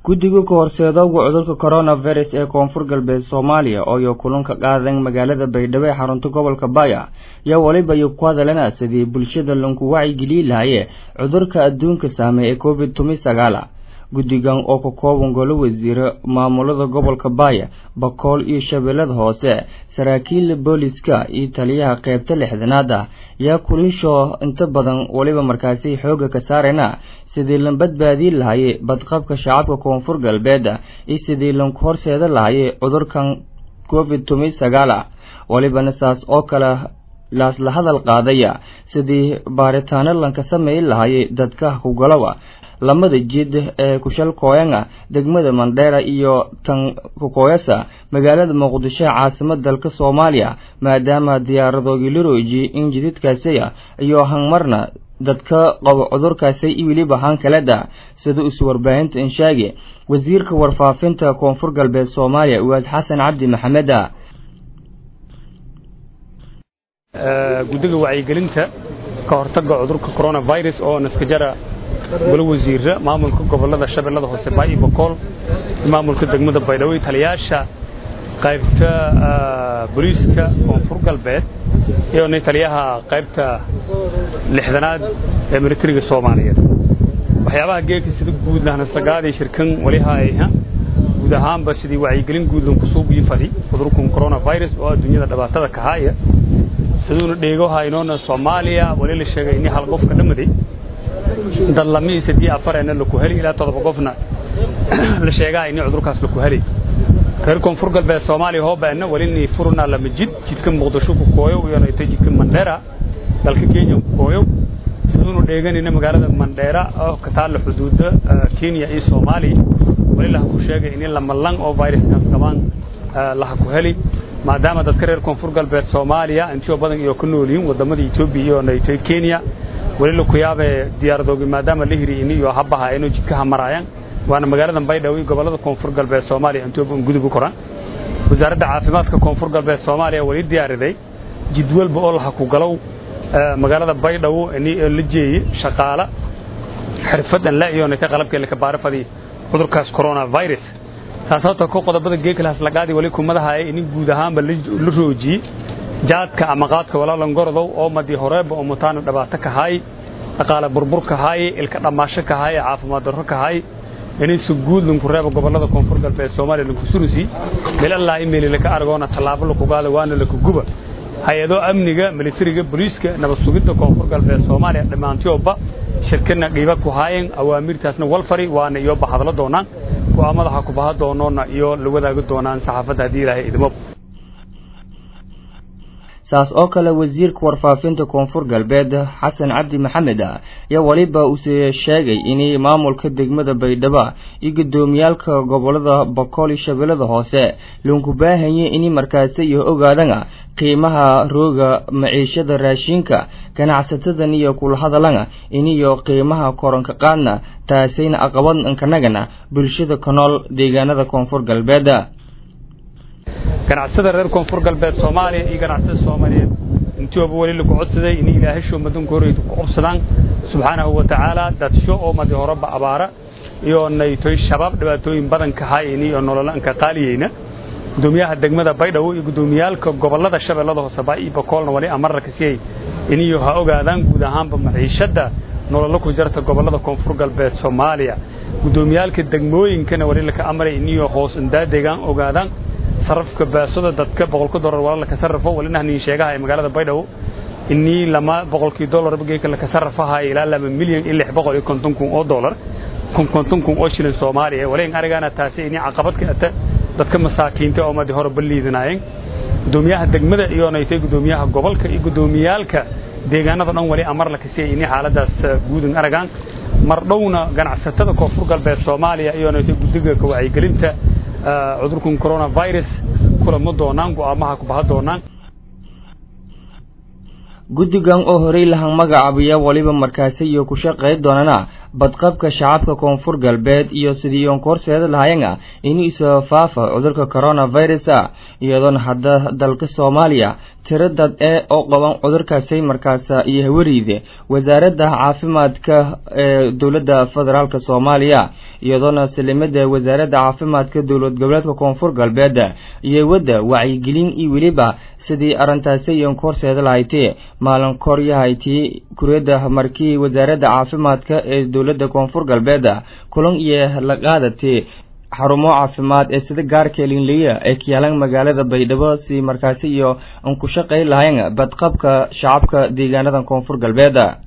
guddiga ka horseedowga cudurka coronavirus ee koonfur galbeed soomaaliya ooyo kulanka qaadan magaalada baydhabo ee xarunta gobolka baya yaa weliba iyo ku hadalana sidii bulshada lanku wacyigeliyi lahaye cudurka adduunka saameey ee covid tumi sagaala guddigan oo ka kooban golo wasiire maamulada gobolka baaya bakool iyo shabeellada hoose saraakiil booliska iyo taliyaha qeybta lixdanaad ah yaa kulinsho inta badan weliba markaasi xooga ka saarayna sidii lan badbaadii lahaye badqabka shacabka koonfur galbeed iyo sidii lanku horseeda lahaye cudurkan covid tumi sagaala welibana saas oo kale laasla hadal qaadaya sidii baaritaano lanka sameey lahaye dadka hugalowa lamada jid ee kushal kooyanga degmada mandheera iyo tan kukooyasa magaalada muqdisho ee caasimada dalka soomaaliya maadaama diyaaradoogii larooji in jididkaasiya iyo hangmarna dadka qabo cudurkaasi iyo weliba hankaleda sida isu warbaahinta inshaage wasiirka warfaafinta koonfur galbeed soomaaliya uwaad xasan cabdi maxameda guddiga wacyigelinta ka hortaga cudurka coronavirus oo naskajara golo wasiira maamulka gobolada shabeellada hoose baayo bokool maamulka degmada baydhabo taliyaasha qaybta booliiska koonfur galbeed iyo taliyaha qaybta lixdanaad ee militariga soomaaliyeed waxyaabaha geelka sida guud lahnasagaadii shirkan walihaayha guud ahaanba sidii wacyigelin guud lanku soo biifadi cudurkan coronavirus oo adduunyada dhibaatada ka haaya siduuna dheego haynoona soomaaliya wali la sheegay in hal qofka dhamaday dad lamii sadii afarena laku heli ilaa todoba qofna la sheegaa in cudurkaas laku heli reer koonfur galbeed soomaaliya hoobaana wali furuna lama jid jidka muqdisho ku kooyo iyona ita jidka mandheera dalka kenya ku kooyo siduunu dheeganina magaalada mandheera oo ka taalla xuduuda kenya iyo soomaaliya wali laha ku sheegay in lamalang oo viruskaas qabaan laha ku heli maadaama dadka reer koonfur galbeed soomaaliya intio badan iyo ka nool yihiin wadamada etoobiya iyo nayto kenya wali laku yaabe diyaaradoogi maadaama la hiri ini iyo habaha inuu jidka hamaraayaan waana magaalada baydhabo iyo gobolada koonfur galbeed soomaaliya intooba gudub u koran wasaaradda caafimaadka koonfur galbeed soomaaliya wali diyaariday jid walba oo laha ku galow magaalada baydhabo ini la jeeye shaqaala xirfadan la iyo nayta qalabkee laka baarafadi cudurkaas coronavirus taas horta ko qodobada geekalaas lagaadi wali kumadahaye ini guud ahaanba la roojiyey jaadka ama qaadka walaalan gorodow oo madii horeeba oo mutaana dhibaato ka haay dhaqaale burbur ka haay ilka dhammaasho ka haay caafimaad darro ka haay inay si guud lanku reeba gobolada koonfur galbeed soomaaliya lanku surusi meel allaa imeeli laka argoona tallaabo laku gaada waana laku guba hay-ado amniga militariga booliiska nabad sugidda koonfur galbeed soomaaliya dhammaantioba shirkana dhiiba ku haayeen awaamirtaasna walfari waana iyoba hadlo doonaan go'aamadaha ku baha doonoona iyo la wadaagi doonaan saxaafadda haddii ilaahay idmo saas oo kale wasiirka warfaafinta koonfur galbeed xasan cabdi maxamed ayaa weliba use sheegay in maamulka degmada baydhabo iyo gudoomiyaalka gobolada bakool iyo shabeellada hoose lanku baahanye in markaasi iyo ogaadana qiimaha rooga maciishada raashinka ganacsatadan iyo kula hadalana iniyo qiimaha koronka qaadna taasayna aqabad kanagana bulshada ka nool deegaanada koonfur galbeed ganacsada reer koonfur galbeed soomaaliya iyo ganacsada soomaaliyeed intooba weli lagu codsaday in ilaahasho madanka horeyda ku cobsadaan subxaanahu wa tacaala dadsho oo madi horeba abaara iyo naytoy shabaab dhibaatooyin badan ka haayeen iyo nololanka qaaliyeyna gudoomiyaha degmada baydhabo iyo gudoomiyaalka gobolada shabeellada hoose baa iyo bakoolna wali amarra ka siiyey iniyo ha ogaadaan guud ahaanba maciishadda nololo ku jarta gobolada koonfur galbeed soomaaliya gudoomiyaalka degmooyinkana wali laka amray iniyo hoos indaadegaan ogaadaan sarafka baasada dadka boqolka dolar wala laka sarrafo walina nin sheegaha ee magaalada baydhabo inii lama boqolkii dolar geeka laka sarrafahayo ilaa lama milyan iyo lix boqol iyo konton kun oo dolar kun konton kun oo shilin soomaaliya walayn arigana taasi inii caqabad ka ata dadka masaakiinta oo madi hore balliidinaayeen gudoomiyaha degmada iyo naytay gudoomiyaha gobolka iyo gudoomiyaalka deegaanada dhan wali amar la kasiyay inii xaaladaas guudin aragaan mar dhowna ganacsatada koonfur galbeed soomaaliya iyo naytay guddiga ka wacyigelinta cudurkan coronavirus kulamo doonaan go'aamaha ku baha doonaan guddigan oo horey lahan magacaabaya weliba markaasi iyo ku shaqey doonana badqabka shacabka koonfur galbeed iyo sidii iyoon ka horseeda lahayana inuu isoo faafa cudurka coronavirus a iyadoona hadda dalka soomaaliya tiro dad ee oo qaban cudurkaasi markaas iyo hawariide wasaaradda caafimaadka ee dowladda federaalk soomaaliya iyadoona salimada wasaaradda caafimaadka dowlad goboleedka koonfur galbeed iyo wadda wacyigelin iyo weliba sidii arrintaasi iyon horseeda lahayti maalin koryahayti kuriyada markii wasaaradda caafimaadka ee dowladda koonfur galbeed kulan iyo la qaadatay xarumo caafimaad ee sida gaarka linliya ee kiyaalan magaalada baydhabo si markaasi iyo an ku shaqay lahayn badqabka shacabka deegaanada koonfur galbeed